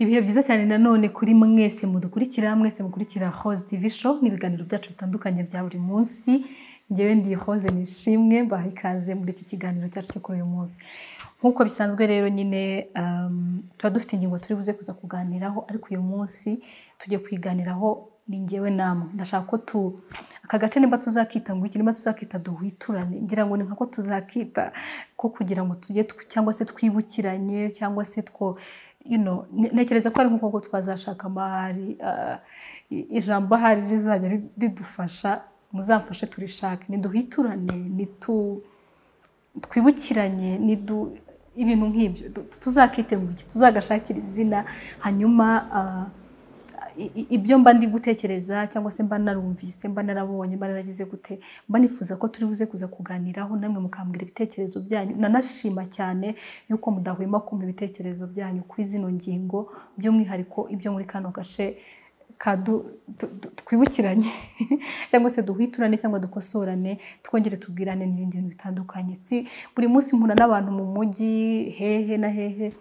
ibihe byiza cyane nanone kuri mwese mudukurikira mwese mukurikira hoze TV show n'ibiganiro byacu bitandukanye bya buri munsi ngewe ndi hoze nishimwe mbaha ikaze muri iki kiganiro cyacu cyo kuri uyu munsi nk'uko bisanzwe rero nyine um, tuba dufite ingingo turi buze kuza kuganiraho ariko uyu munsi tugiye kuyiganiraho ni ngewe namwe ndashaka ko tu aka gace nimba tuzakita ngo iki nimba tuzakita duhwiturane ngira ngo ni nkako tuzakita ko kugira ngo tujye tw- cyangwa se twibukiranye cyangwa se two you know, ne- ntekereza ko ari nk'uko twazashaka amahari ah, i- ijambo ahari rizajya ri- ridufasha muzamfashe turishake niduhiturane nitu twibukiranye nidu ibintu nk'ibyo Tu- tu- tuzakite ngo iki tuzagashakira izina hanyuma ah, i- i- ibyo mba ndi gutekereza cyangwa se mba narumvise mba narabonye mba naragize gute mba nifuza ko turi buze kuza kuganiraho namwe mukambwira ibitekerezo byanyu nanashima cyane yuko mudahwema kumpa ibitekerezo byanyu kuri zino ngingo by'umwihariko ibyo muri kano gace ka du- du- du- twibukiranye cyangwa se duhwiturane cyangwa dukosorane twongere tubwirane n'ibindi bintu bitandukanye si buri munsi mpura n'abantu mu mujyi hehe na hehe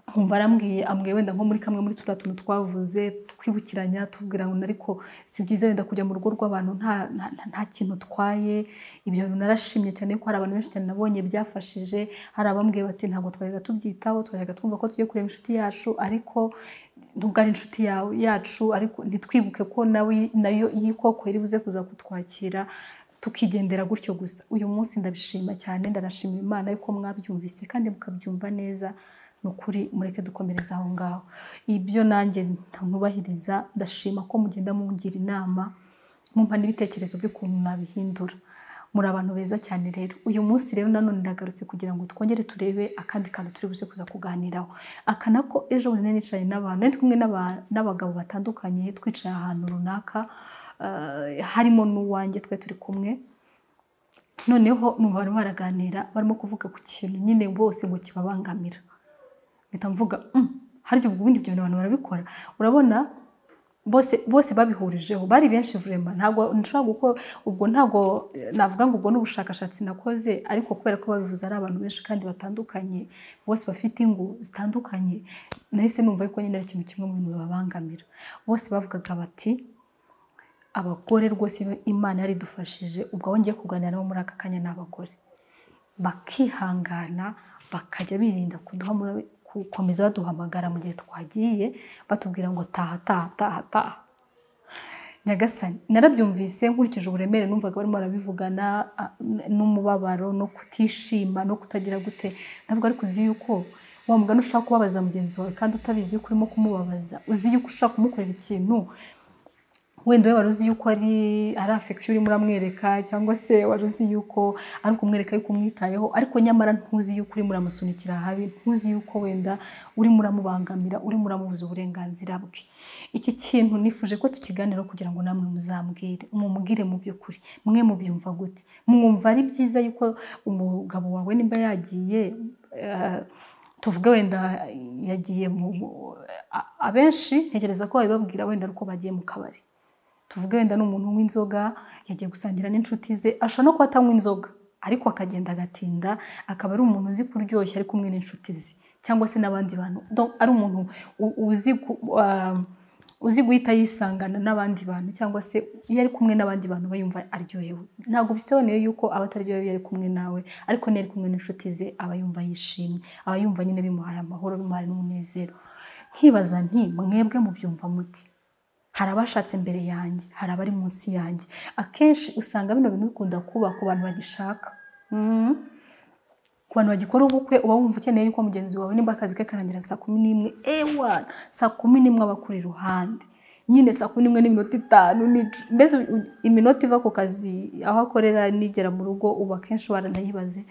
nkumva arambwiye ambwiye wenda nko muri kamwe muri turiya tuntu twavuze twibukiranya tubwira ngo ariko si byiza wenda kujya mu rugo rw'abantu nta, nta, nta- nta kintu utwaye ibyo bintu narashimye cyane ko hari abantu benshi cyane nabonye byafashije hari abambwiye bati ntabwo twajyaga tubyitaho twajyaga twumva ko tugiye kureba inshuti yacu ariko nubwo ari inshuti yawe yacu ariko ntitwibuke ko nawe nayo yikoko iri buze kuza kutwakira tukigendera gutyo gusa uyu munsi ndabishima cyane ndanashima imana yuko mwabyumvise kandi mukabyumva neza ni ukuri mureke dukomereza aho ngaho ibyo nanjye ntanubahiriza ndashima ko mugenda mungira inama mumpa n'ibitekerezo by'ukuntu nabihindura muri abantu beza cyane rero uyu munsi rero nanone ndagarutse kugira ngo twongere turebe akandi kantu turi buze kuza kuganiraho aka nako ejo bundi nari nicaranye n'abantu nari ndi kumwe n'aba- n'abagabo batandukanye twicaye ahantu runaka eh, harimo n'uwanjye twari turi kumwe noneho numva barimo baraganira barimo kuvuga ku kintu nyine bose ngo kibabangamira mpita mvuga "Mm, harya ubwo ubundi ibyo bintu abantu barabikora urabona bose bose babihurijeho bari benshi vurema ntabwo nshobora guko ubwo ntabwo eh, navuga ngo ubwo ni ubushakashatsi nakoze ariko kubera ko babivuze ari abantu benshi kandi batandukanye bose bafite ingo zitandukanye nahise numva yuko nyine ari ikintu kimwe mu bintu bibabangamira bose bavugaga bati abagore rwose imana yaridufashije ubwo aho ngiye kuganira nabo muri aka kanya ni abagore bakihangana bakajya birinda kuduhamura gukomeza baduhamagara mu gihe twagiye batubwira ngo taha taha taha taha nyagasani narabyumvise nkurikije uburemere numvaga barimo barabivugana a- n'umubabaro no kutishima no kutagira gute ndavuga ariko uzi yuko wa mugani ushaka kubabaza mugenzi wawe kandi utabizi yuko urimo kumubabaza uzi yuko ushaka kumukorera ikintu wenda we wari uzi yuko ari ari afegisiyo urimo uramwereka cyangwa se wari uzi yuko ari kumwereka yuko umwitayeho ariko nyamara ntuzi yuko urimo uramusunikira habi ntuzi yuko wenda urimo uramubangamira urimo uramubuza uburenganzira bwe iki kintu nifuje ko tukiganiraho kugira ngo namwe muzambwire mumubwire mu by'ukuri mwe mubyumva gute mwumva ari byiza yuko umugabo wawe nimba yagiye eh, tuvuge wenda yagiye mu mu- a- abenshi ntekereza ko babibabwira wenda ari uko bagiye mu kabari tuvuge wenda ni umuntu unywa inzoga yagiye gusangira n'inshuti ze ashobora no kuba atanywa inzoga ariko akagenda agatinda akaba ari umuntu uzi kuryoshya ari kumwe n'inshuti ze cyangwa se n'abandi bantu Donc, ari umuntu u- uzi ku- ah, uzi guhita yisangana n'abandi bantu cyangwa se iyo ari kumwe n'abandi bantu aba yumva aryohewe ntabwo bisobanuye yuko aba ataryohewe iyo ari kumwe nawe ariko niyo ari kumwe n'inshuti ze aba yumva yishimye aba yumva nyine bimuhaye amahoro bimuhaye n'umunezero nkibaza nti mwebwe mubyumva muti hari abashatse mbere yanjye hari abari munsi yanjye akenshi usanga bino bintu bikunda kuba ku bantu bagishaka Mhm. ku bantu bagikora ubukwe uba wumva ukeneye yuko mugenzi wawe nimba akazi ke karangira saa kumi n'imwe ewa saa kumi n'imwe aba akuri iruhande nyine saa kumi n'imwe n'iminota itanu n'ic- mbese u- iminota iva ku kazi aho akorera nigera mu rugo ubu akenshi waranayibaze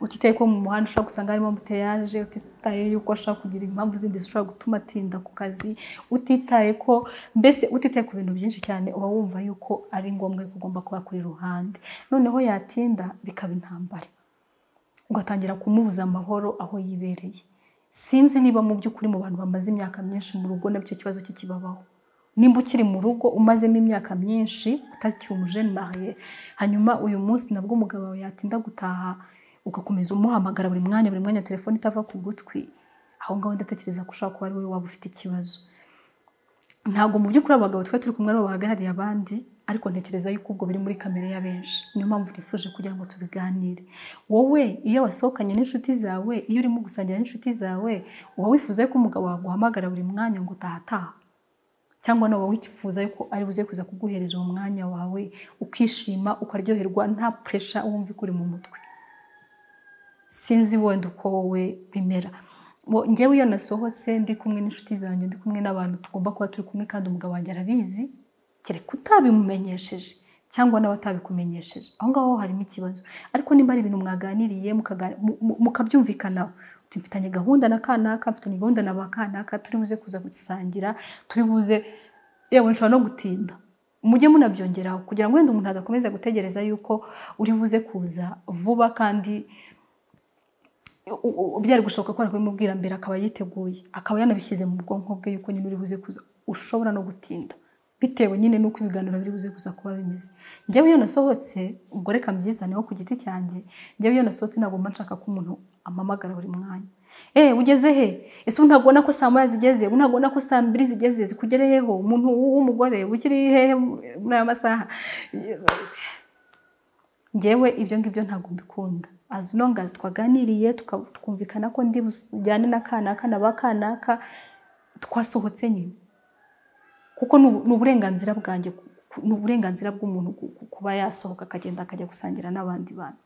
utitaye ko mu muhanda ushobora gusanga harimo ambuteyaje utitaye yuko ashobora kugira impamvu zindi zishobora gutuma atinda ku kazi utitaye ko mbese utitaye ku bintu byinshi cyane uba wumva yuko ari ngombwa ko ugomba kuba kuri iruhande noneho yatinda bikaba intambara ugatangira kumubuza amahoro aho yibereye sinzi niba mu by'ukuri mu bantu bamaze imyaka myinshi mu rugo nabyo icyo kibazo cyo kibabaho nimba ukiri mu rugo umazemo imyaka myinshi utacyumuje mariye hanyuma uyu munsi nabwo umugabo wawe yatinda gutaha ugakomeza umuhamagara buri mwanya buri mwanya telefone itava ku gutwi aho ngaho ndatekereza ko ushobora kuba ari wowe waba ufite ikibazo ntabwo mu by'ukuri abagabo twari turi kumwe aribo bahagarariye abandi ariko ntekereza yuko ubwo biri muri kamere ya benshi niyo mpamvu nifuje kugira ngo tubiganire wowe iyo wasohokanye n'inshuti zawe iyo urimo gusangira n'inshuti zawe uba wifuza ko umugabo waguhamagara buri mwanya ngo utahataha cyangwa nawe wifuza yuko ari buze kuza kuguhereza uwo mwanya wawe ukishima ukaryoherwa nta puresha wumva ikuri mu mutwe sinzi wenda uko wowe bimera ngewe iyo nasohotse ndi kumwe n'inshuti zanjye ndi kumwe n'abantu tugomba kuba turi kumwe kandi umugabo wanjye arabizi kereka utabimumenyesheje cyangwa nawe atabikumenyesheje aho ngaho harimo ikibazo ariko nimba ari ibintu mwaganiriye mukabyumvikanaho mfitanye gahunda na kanaka mfitanye gahunda na ba kanaka turi buze kuza gusangira turi buze yewe nshobora no gutinda mujye munabyongeraho kugira ngo wenda umuntu adakomeza gutegereza yuko uri buze kuza vuba kandi byari gushoboka ko kubimubwira mbere akaba yiteguye akaba yanabishyize mu bwonko bwe yuko nyine uri buze kuza ushobora no gutinda bitewe nyine n'uko ibiganiro biri buze kuza kuba bimeze njyewe iyo nasohotse ubwo reka mbyizaneho ku giti cyanjye njyewe iyo nasohotse ntabwo mba nshaka ko umuntu amamagara buri mwanya eee ugeze he ese ubu ntabwo ubona ko saa moya zigeze ubu ntabwo ubona ko saa mbiri zigeze zikugereyeho umuntu w'umugore ukiri hehe muri aya masaha ngewe ibyo ngibyo ntabwo mbikunda as long as twaganiriye twumvikana ko ndi bujyane na kanaka na ba kanaka twasohotse nyine kuko ni uburenganzira bwanjye ni uburenganzira bw'umuntu kuba yasohoka akagenda akajya gusangira n'abandi bantu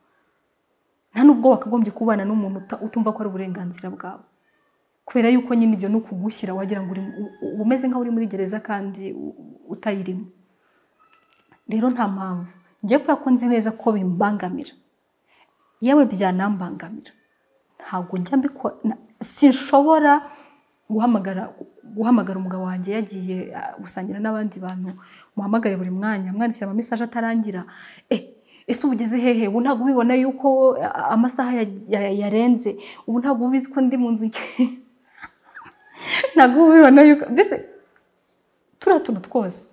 nta nubwo wakagombye kubana n'umuntu utumva ko ari uburenganzira bwawe kubera yuko nyine ibyo ni ukugushyira wagira ngo uba umeze nk'aho uri muri gereza kandi utayirimo rero nta mpamvu ngiye kubera ko nzi neza ko bimbangamira yewe byanambangamira ntabwo njya mbikora sinshobora guhamagara guhamagara umugabo wanjye yagiye gusangira n'abandi bantu muhamagare buri mwanya mwandikira amamesaje atarangira ese ubu ugeze hehe ubu ntabwo ubibona yuko amasaha yarenze ubu ntabwo ubizi ko ndi mu nzu ntabwo ubibona yuko mbese turiya tuntu twose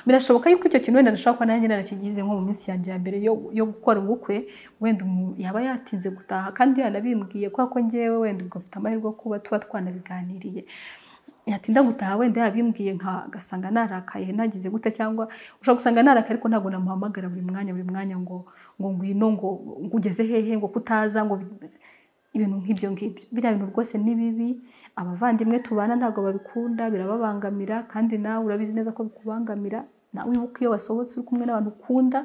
birashoboka yuko icyo kintu wenda nashobora kuba nanjye narakigize nko mu minsi yanjye ya mbere yo gukora ubukwe wenda yaba yatinze gutaha kandi yanabimbwiye kubera ko ngewe wenda ubwo mfite amahirwe yo kuba tuba twanabiganiriye yatinda gutaha wenda yabimbwiye nkagasanga narakaye nagize gute cyangwa ushobora gusanga narakaye ariko ntabwo namuhamagara buri mwanya buri mwanya ngo ngo ngwino ngo ugeze hehe ngo kutaza ngo ibintu nk'ibyo ngibyo biriya bintu rwose ni bibi abavandimwe tubana ntabwo babikunda birababangamira kandi nawe urabizi neza ko bikubangamira nawe wibuka iyo wasohotse uri kumwe n'abantu ukunda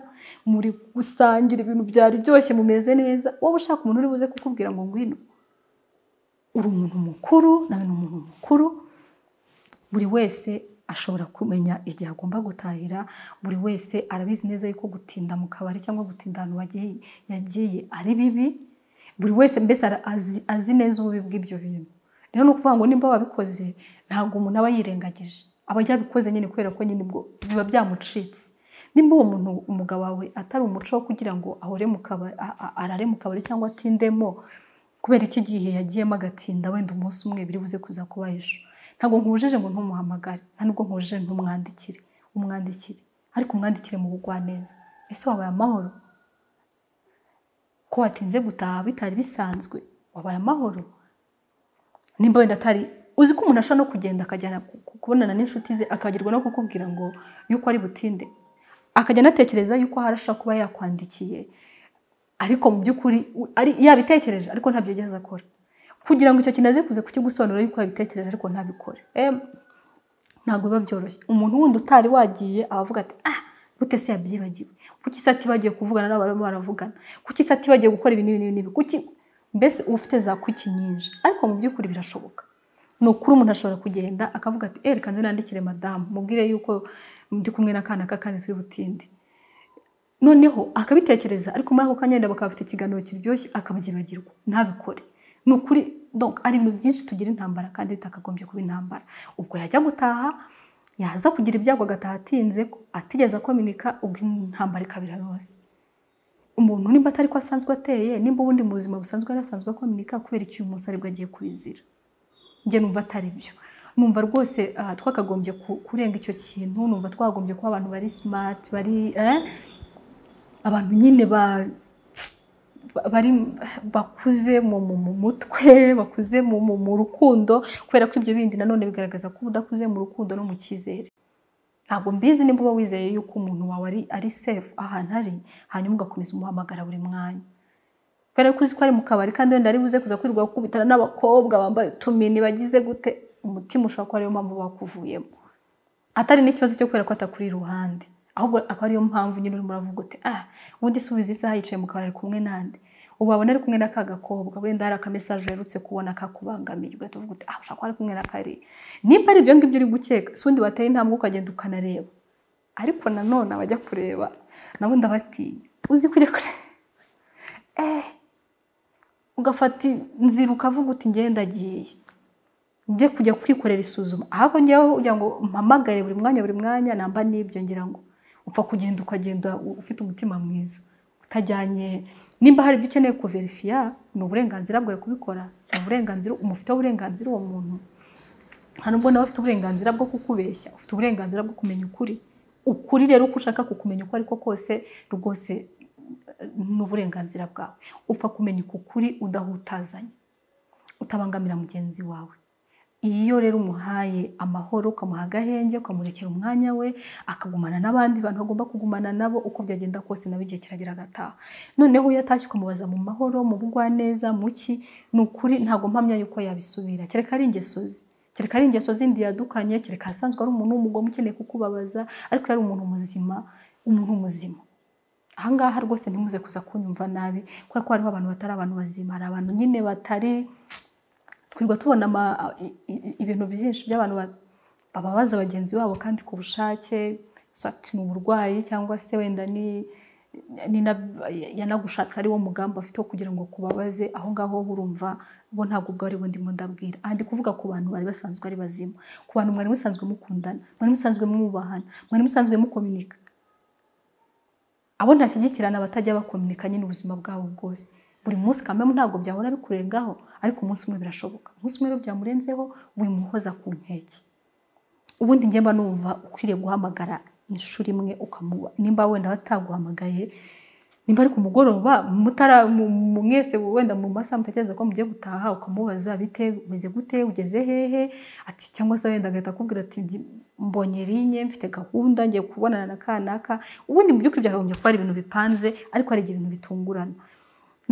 muri gusangira ibintu byari byoshye mumeze neza wowe ushaka umuntu uri buze kukubwira ngo ngwino uri umuntu mukuru nawe ni umuntu mukuru buri wese ashobora kumenya igihe agomba gutahira buri wese arabizi neza yuko gutinda mu kabari cyangwa gutinda ahantu yagiye ari bibi buri wese mbese azi neza ububi bw'ibyo bintu rero ni ukuvuga ngo nimba wabikoze ntabwo umuntu aba yirengagije aba yabikoze nyine kubera ko nyine ubwo biba byamucitse nimba uwo muntu umugabo wawe atari umuco wo kugira ngo ahore mu kabari arare mu kabari cyangwa atindemo kubera iki gihe yagiyemo agatinda wenda umunsi umwe biri buze kuza kuba ejo ntabwo nkujije ngo ntumuhamagare nta nubwo nkujije ntumwandikire umwandikire ariko umwandikire mu bugwaneza ese wabaye amahoro ko watinze gutaha bitari bisanzwe wabaye amahoro nimba wenda atari uzi ko umuntu ashobora no kugenda akajyana kubonana n'inshuti ze akagirwa no kukubwira ngo yuko ari butinde akajya anatekereza yuko hari ashobora kuba yakwandikiye ariko mu by'ukuri yabitekereje ariko ntabyo yigeze akora kugira ngo icyo kintu aze kuza kukigusobanurira yuko yabitekereje ariko ntabikore ntabwo biba byoroshye umuntu wundi utari wagiye abavuga ati ah gute se yabyibagiwe kuki se atibagiwe kuvugana n'abantu baravugana kuki se atibagiwe gukora ibi n'ibi n'ibi kuki mbese uba ufite za kuki nyinshi ariko mu by'ukuri birashoboka ni ukuri umuntu ashobora kugenda akavuga ati eh reka nze nandikire madamu mubwire yuko ndi kumwe n'akana kandi turi butinde noneho akabitekereza ariko muri ako kanya wenda bakaba bafite ikiganiro kiryoshye akabyibagirwa ntabikore ni ukuri ari ibintu byinshi tugira intambara kandi bitakagombye kuba intambara ubwo yajya gutaha yaza kugira ibyago agataha atinze atigeze akominika ubwo intambara ikabira yose umuntu nimba atari ko asanzwe ateye nimba ubundi mu buzima busanzwe yari asanzwe akominika kubera icyo uyu munsi aribwo agiye kwizira njye numva atari byo numva rwose twakagombye kurenga icyo kintu numva twagombye kuba abantu bari simati bari abantu nyine ba ba- bari bakuze mu mu- mu mutwe bakuze mu mu- mu rukundo kubera ko ibyo bindi nanone bigaragaza ko uba udakuze mu rukundo no mu cyizere ntabwo mbizi nimba uba wizeye yuko umuntu wawe ari ari safe ahantu ari hanyuma ugakomeza umuhamagara buri mwanya kubera ko uzi ko ari mu kabari kandi wenda ari buze kuza kwirirwa gukubitana n'abakobwa bambaye utumini bagize gute umutima ushobora kuba ariyo mpamvu bakuvuyemo atari n'ikibazo cyo kubera ko atakuri iruhande ahubwo akaba ariyo mpamvu nyine urimo uravuga uti ah ubundi subiza isaha yicaye mu kabari ari kumwe nande ubu wabona ari kumwe n'aka gakobwa wenda hari akamesaje uherutse kubona kakubangamiye ugahita uvuga uti ah ushobora kuba ari kumwe na kariya nimba ari ibyo ngibyo uri gukeka si ubundi wateye intambwe ukagenda ukanareba ariko nanone abajya kureba nabo ndabatinya uzi ko ujya kureba eh ugafata inzira ukavuga uti ngenda agiye njye kujya kwikorera isuzuma ahubwo njyewe kugira ngo mpamagare buri mwanya buri mwanya namba n'ibyo ngira ngo upfa kugenda ukagenda ufite umutima mwiza utajyanye nimba hari ibyo ukeneye kuverifiya ni uburenganzira bwawe kubikora ni uburenganzira umufiteho uburenganzira uwo muntu nta nubwo nawe ufite uburenganzira bwo kukubeshya ufite uburenganzira bwo kumenya ukuri ukuri rero uko ushaka kukumenya uko ariko kose rwose eh, ni uburenganzira bwawe upfa kumenya uku kuri udahutazanya utabangamira mugenzi wawe iyo rero umuhaye amahoro ukamuha agahenge ukamurekera umwanya we akagumana n'abandi bantu agomba kugumana nabo uko byagenda kose nawe igihe kiragera agataha noneho iyo atashye ukamubaza mu mahoro mu bugwaneza mu ki ni ukuri ntabwo mpamya yuko yabisubira kereka ari ingeso ze kereka ari ingeso zindi yadukanye kereka asanzwe ari umuntu w'umugome ukeneye kukubabaza ariko yari umuntu muzima umuntu muzima ahangaha rwose ntimuze kuza kunyumva nabi kubera ko hariho abantu batari abantu bazima hari abantu nyine batari twirirwa tubona ama- i- i- ibintu byinshi by'abantu ba- bababaza bagenzi babo kandi ku bushake sati ni uburwayi cyangwa se wenda ni ni na- yanagushatse ari wo mugambi afite wo kugira ngo kubabaze aho ngaho urumva bo ntabwo ubwo ari bo ndimo ndabwira aha ndi kuvuga ku bantu bari basanzwe ari bazima ku bantu mwari musanzwe mukundana mwari musanzwe mwubahana mwari musanzwe mukominika abo ntashyigikirana batajya bakominika nyine ubuzima bwabo bwose buri munsi kamwe ntabwo byahora bikurengaho ariko umunsi umwe birashoboka umunsi umwe rero byamurenzeho wimuhoza ku nkeke ubundi njye mba numva ukwiriye guhamagara inshuro imwe ukamuba nimba wenda wataguhamagaye nimba ari ku mugoroba mutara mu- mu- mwese wenda mu masaha mutekereza ko mugiye gutaha ukamubaza bite umeze gute ugeze hehe ati cyangwa se wenda agahita akubwira ati "Ndi- mbonye rinye mfite gahunda ngiye kubonana na kanaka ubundi mu by'ukuri byakagombye kuba ari ibintu bipanze ariko hari igihe ibintu bitungurana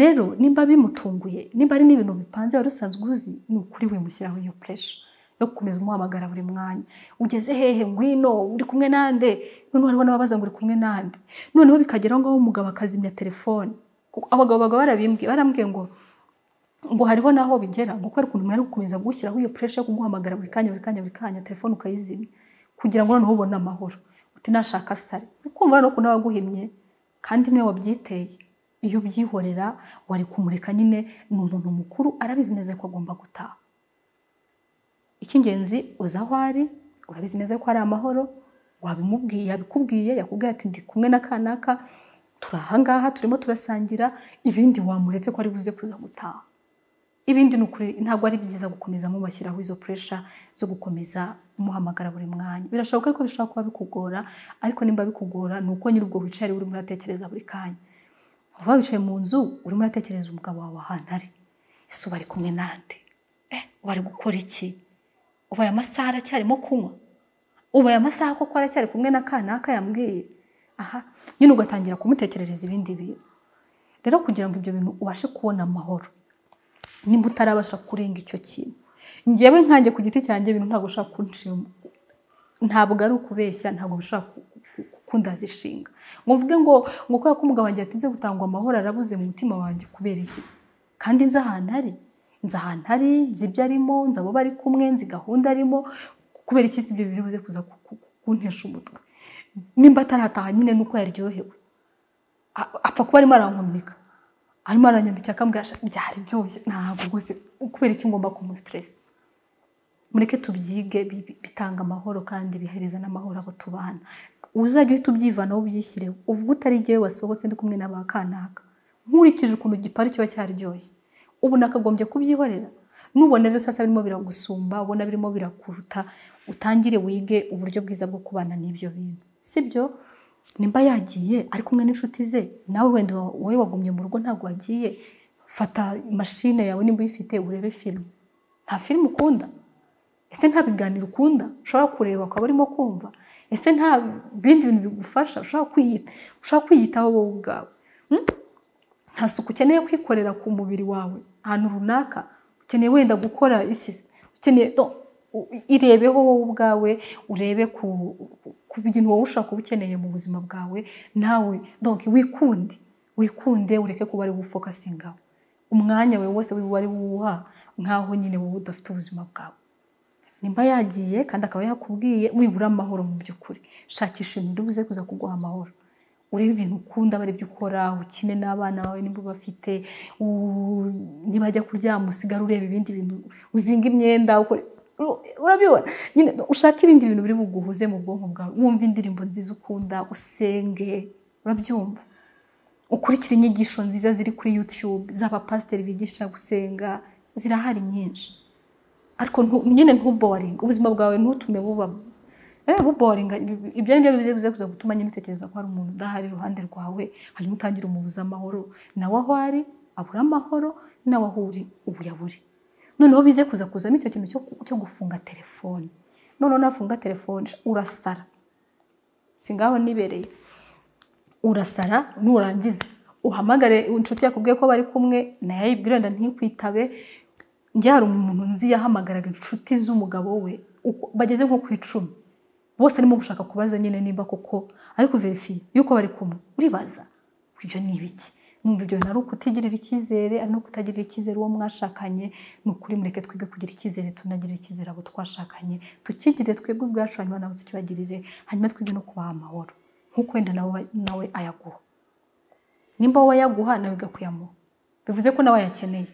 rero nimba bimutunguye nimba ari n'ibintu bipanze wari usanzwe uzi ni ukuri wimushyiraho iyo puresha yo gukomeza umuhamagara buri mwanya ugeze hehe ngwino uri kumwe nande noneho hariho n'ababaza ngo uri kumwe nande noneho bikagera aho ngaho umugabo akazimya telefone Kuko abagabo bagabo barabimbwiye barambwiye ngo ngo hariho n'aho bigera ngo kubera ukuntu umuntu ari gukomeza gushyiraho iyo puresha yo kuguhamagara buri kanya buri kanya buri kanya telefone ukayizimya kugira ngo noneho ubone amahoro uti nashaka sare uri kumva rero ukuntu aba aguhimye kandi niwe wabyiteye iyo ubyihorera wari kumureka nyine ni umuntu mukuru arabizi neza ko agomba gutaha icy'ingenzi uzi aho ari urabizi neza ko ari amahoro wabimubwiye yabikubwiye yakubwiye ati ndi kumwe na kanaka turi ahangaha turimo turasangira ibindi wamuretse ko ari buze kuza gutaha ibindi ni ukuri ntabwo ari byiza gukomeza mubashyiraho izo puresha zo gukomeza muhamagara buri mwanya birashoboka ko bishobora kuba bikugora ariko nimba bikugora ni uko nyiri ubwo wicaye ari we urimo uratekereza buri kanya uva wicaye mu nzu urimo uratekereza umugabo wawe ahantu ari ese uba ari kumwe nande eh uba ari gukora iki ubaye amasaha aracyarimo kunywa ubaye amasaha koko aracyari kumwe na kanaka yambwiye aha nyine ugatangira kumutekerereza ibindi bintu rero kugira ngo ibyo bintu ubashe kubona amahoro nimba utarabasha kurenga icyo kintu ngewe nkanjye ku giti cyanjye ibintu ntabwo ushobora kunshima ntabwo ari ukubeshya ntabwo bishobora ku- ku- ku- kundazishinga ngo mvuge ngo ngo kubera ko umugabo wanjye yatinze gutangwa amahoro arabuze mu mutima wanjye kubera iki kandi nzi ahantu ari nzi ahantu ari nzi ibyo arimo nzi abo bari kumwe nzi gahunda arimo kubera iki si ibyo biri buze kuza ku- ku- ku- kuntesha umutwe nimba atarataha nyine nuko yaryohewe A- apfa kuba arimo arankomeka arimo aranyandikira akambwira "Sha, byari byoroshye ntabwo rwose kubera iki ngomba kumusiteresa mureke tubyige bi- bi- bitanga amahoro kandi bihereza n'amahoro abo tubana uzajya uhita ubyivanaho ubyishyireho uvuga utari igihe wasohotse ndi kumwe n'aba kanaka nkurikije ukuntu gipari kiba cyaryoshye ubu nakagombye kubyihorera nubona rero sasa birimo biragusumba ubona birimo birakuruta utangire wige uburyo bwiza bwo kubana n'ibyo bintu sibyo nimba yagiye ari kumwe n'inshuti ze nawe wenda wowe wagumye mu rugo ntabwo wagiye fata mashine yawe nimba uyifite urebe filime nta filime ukunda ese nta biganiro ukunda ushobora kureba ukaba urimo kumva ese nta bindi bintu bigufasha ushobora kwiyitaho wowe ubwawe nta suku ukeneye kwikorera ku mubiri wawe ahantu runaka ukeneye wenda gukora ukeneye irebeho wowe ubwawe urebe ku bintu wowe ushobora kuba ukeneye mu buzima bwawe nawe donke wikunde wikunde ureke kuba ari gufokasingaho umwanya wawe wose wiba ari wuwuha nk'aho nyine wowe udafite ubuzima bwawe nimba yagiye kandi akaba yakubwiye wibura amahoro mu by'ukuri shakisha ibintu buze kuza kuguha amahoro urebe ibintu ukunda aba ibyo ukora ukine n'abana bawe niba ubafite nibajya kuryama usigara ureba ibindi bintu uzinga imyenda urabibona nyine ushaka ibindi bintu biri buguhuze mu bwonko bwawe wumva indirimbo nziza ukunda usenge urabyumva ukurikira inyigisho nziza ziri kuri yutube z'abapasiteri bigisha gusenga zirahari nyinshi ariko nyine ntuboringa ubuzima bwawe ntutume bubamo buboringa ibyo ni byo bize kuza gutuma nyine utekereza ko hari umuntu udahari iruhande rwawe hanyuma utangira umubuze amahoro nawe aho ari abura amahoro nawe aho uri ubu yaburi noneho bize kuza kuzamo icyo kintu cyo gufunga telefone noneho nafunga telefone urasara si ngaho nibereye urasara nurangiza uhamagare inshuti yakubwiye ko bari kumwe nayo ayibwira wenda ntikwitabe njye hari umuntu nzi yahamagaraga inshuti z'umugabo we bageze nko ku icumi bose arimo gushaka kubaza nyine niba koko ariko verifiye yuko bari kumwe uribaza ibyo ni ibiki numva ibyo bintu ari ukutigirira icyizere ari no kutagirira icyizere uwo mwashakanye ni ukuri mureke twige kugira icyizere tunagirire icyizere abo twashakanye tukigirire twebwe ubwacu hanyuma nabo tukibagirire hanyuma twige no kubaha amahoro nk'uko wenda nawe ayaguha nimba wowe ayaguha nawe igakuyamuha bivuze ko nawe ayakeneye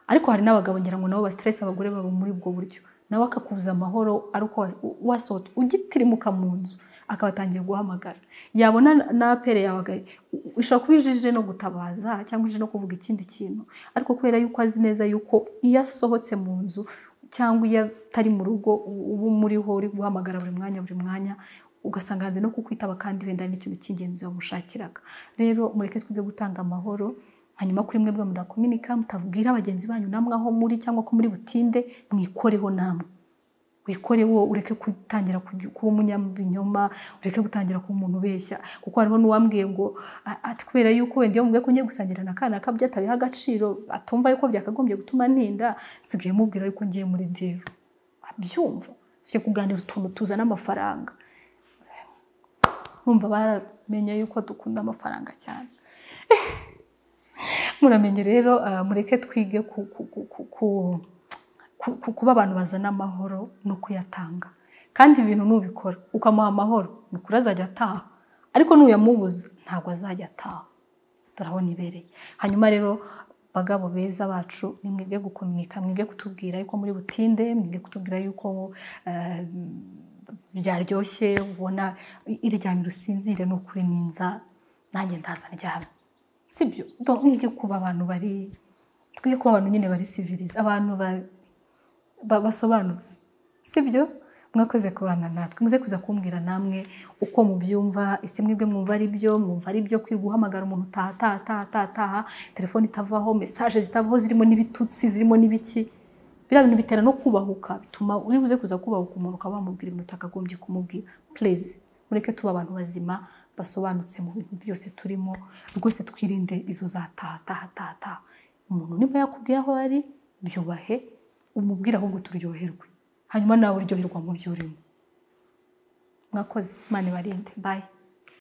ariko hari n'abagabo ngira ngo nabo basiteresi abagore babo muri ubwo buryo nawe akakubuza amahoro ariko wasohotse ugitirimuka mu nzu akaba atangiye guhamagara yabona na apere yawe ishobora kuba ijije no gutabaza cyangwa ije no kuvuga ikindi kintu ariko kubera yuko azi neza yuko iyo asohotse mu nzu cyangwa iyo atari mu rugo uba umuriho uri guhamagara buri mwanya buri mwanya ugasanga hanze no kukwitaba kandi wenda n'ikintu cy'ingenzi wamushakiraga rero mureke twige gutanga amahoro hanyuma kuri mwe mudakominika mutavugire bagenzi banyu namwe aho muri cyangwa ko muri butinde mwikoreho namwe wikore wo ureke gutangira kuba umunyabinyoma ureke gutangira kuba umuntu ubeshya kuko hariho n'uwambwiye ngo ati kubera yuko wenda iyo mubwiye ko ngiye gusangira na kana ka byatabiha agaciro atumva yuko byakagombye gutuma ntinda nsigaye mubwira yuko ngiye muri dero abyumva tujya kuganira utuntu tuzana amafaranga numva baramenya yuko dukunda amafaranga cyane muramenye rero mureke twige kuba abantu bazana amahoro no kuyatanga kandi ibintu nubikora ukamuha amahoro ni ukuri azajya ataha ariko nuyamubuza ntabwo azajya ataha turabona ibereye hanyuma rero bagabo beza bacu ni mwige gukominika mwige kutubwira yuko muri butinde mwige kutubwira yuko byaryoshye ubona iryamye usinzire ni ukuri ninza nanjye ndaza ndyamye sibyo mwige kuba abantu bari twige kuba abantu nyine bari siviriza abantu basobanutse sibyo mwakoze kubana natwe muze kuza kumbwira namwe uko mubyumva isi mwebwe mwumva ari byo mwumva ari byo kwirirwa uhamagara umuntu taha taha taha taha taha telefone itavaho mesaje zitavaho zirimo n'ibitutsi zirimo n'ibiki biriya bintu bitera no kubahuka bituma uri buze kuza kubahuka umuntu ukaba wamubwira ibintu utakagombye kumubwira purezi mureke tuba abantu bazima basobanutse mu bintu byose turimo rwose twirinde izo za taha taha taha taha umuntu niba yakubwiye aho ari byubahe umubwire ahubwo turyoherwe hanyuma nawe uryoherwa mu byo urimo mwakoze imana ibarinde bayi